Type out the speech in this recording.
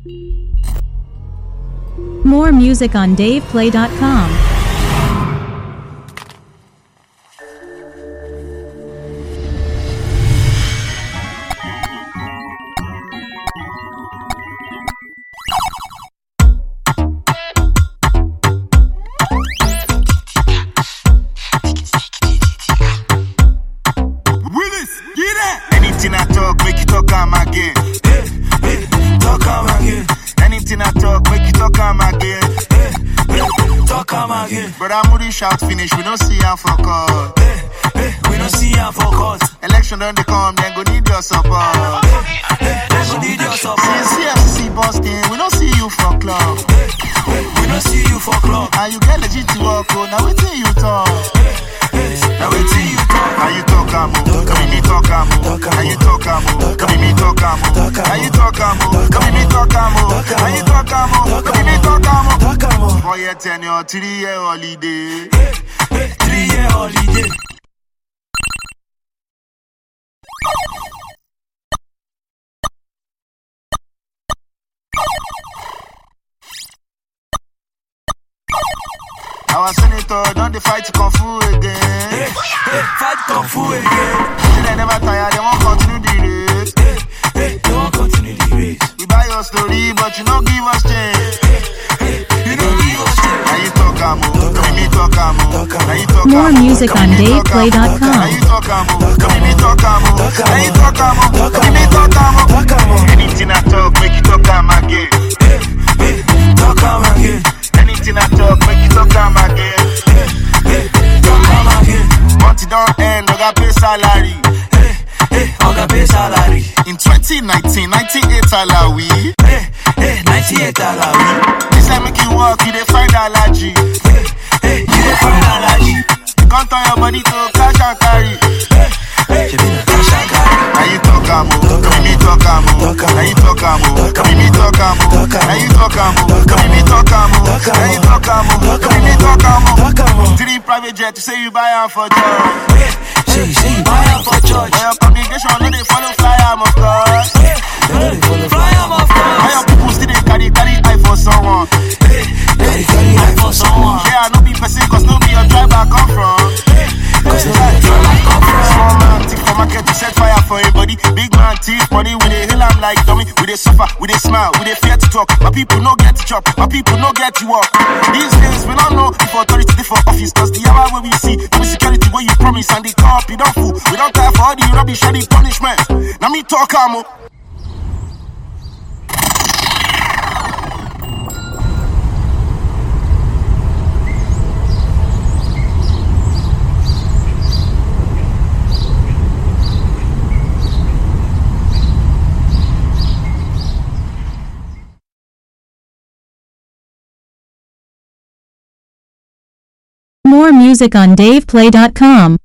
More music on DavePlay.com. Willis, get it. Anything I talk, make you talk am again. Hey, hey, talk am again. Anything I talk, make you talk am again. Hey, hey, talk am again. Brother Moody shout finish, we don't see am for court. Hey, hey, we don't see am for court. Election don't they come, then go need your support. Hey, they go need your support. Since CFC busting, we don't see you for club. Hey, hey, we don't see you for club. And you get legit to work, oh, now wait till you talk. Hey, now wait till you talk. Now you talk am, oh, come me talk am, oh. Now you talk am, oh, come me talk am, oh. Now you talk am, oh, come me talk am, oh. Now you talk am, oh, come me talk am, oh. Talk am oh. Four year tenure, three year holiday. Hey, hey, three year holiday. Our senator don't they fight kung fu Hey, again. hey, fight kung fu again. Say they never tire, they won't continue the race. Hey, hey, they won't continue the race. We buy your story, but you don't give us change. Hey, you don't give us chance. Now you talk am, oh, come me talk am, oh. Now you talk More am, oh, music come on me talk am, oh. DavePlay.com. Now you talk am, oh, come me talk am, oh. Now you talk am, oh, come me talk am, oh. Talk am oh. Anything I talk, make you talk am again. Hey, hey, talk am again. Anything I talk, make you talk am again. Hey, hey, talk am again. Month it don't end, I got pay salary. Hey, hey, oga pay salary. In 2019, 98 alawi. Hey, hey, 98 alawi. This time make you walk, you dey find allergy. Hey, hey, you dey find allergy. You can't turn your body to cash and carry. Hey, she be na cash and carry. Now you talk am, oh, come me talk am, oh. Now you talk am, oh, come me talk am, oh. Now you talk am, oh, come me talk am, oh. Now you talk am, oh, come me talk am, oh. Talk am oh. Three private jet, you say you buy am for job. Hey, say, say you buy am for church. But your congregation no dey follow fly am, of course. Hey, they no dey follow fly am of Why course. your people still dey carry carry eye for someone? Hey, they dey carry eye for someone. Yeah, no be person, cause no be your tribe I come from. Cause they dey try like come from. Small man thief for market to set fire for everybody. Big man thief money, we dey hail am like dummy. We dey suffer, we dey smile, we dey fear to talk. My people no get to chop, my people no get to walk. These days we don't know if authority dey for office, cause the hour wey we see, no be security wey you promise and the cop you don't fool. We don't care for all the rubbish and the punishment. Now me talk am. oh. More music on DavePlay.com.